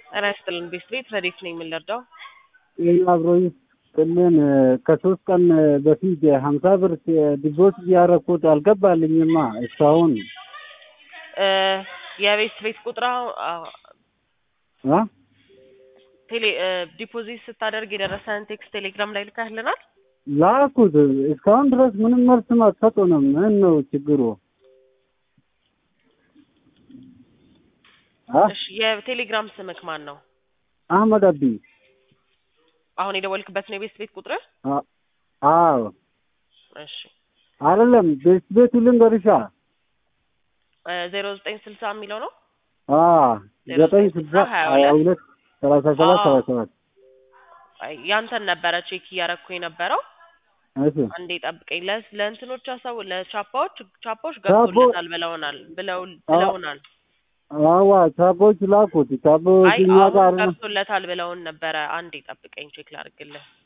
ጤና ይስጥልን ቤት ቤት ረዴት ነኝ የምንረዳው ይህን አብሮኝ ቅልን ከሶስት ቀን በፊት ሀምሳ ብር ዲቦት እያረኩት አልገባልኝማ እስካሁን የቤት ቤት ቁጥር አ ቴሌ ዲፖዚት ስታደርግ የደረሰን ቴክስት ቴሌግራም ላይ ልካህልናል። ላኩት እስካሁን ድረስ ምንም መልስም አትሰጡንም። ምን ነው ችግሩ? አ እሺ የቴሌግራም ስምክ ማን ነው? አህመድ አቢ አሁን የደወልክበት ነው የቤት ቤት ቁጥር? አ- አዎ እሺ አይደለም ቤት ቤቱ ልንገርሻ ዜሮ ዘጠኝ ስልሳ የሚለው ነው። አ ዘጠኝ ስልሳ ሀያ ሁለት ሰላሳ ሰባት ሰባ ሰባት አይ ያንተን ነበረ ቼክ እያረኩ የነበረው። እሺ አንዴ ጠብቀኝ። ለ ለእንትኖች ሀሳቡ ለቻፓዎች ቻፓዎች ገብቶለታል ብለውናል ብለው ብለውናል። አዋ ቻቦች ላኩት ቻቦ አይ እኛ አሁን ጋር ገብቶለታል ብለውን ነበረ። አንዴ ጠብቀኝ ቼክ ላድርግልህ።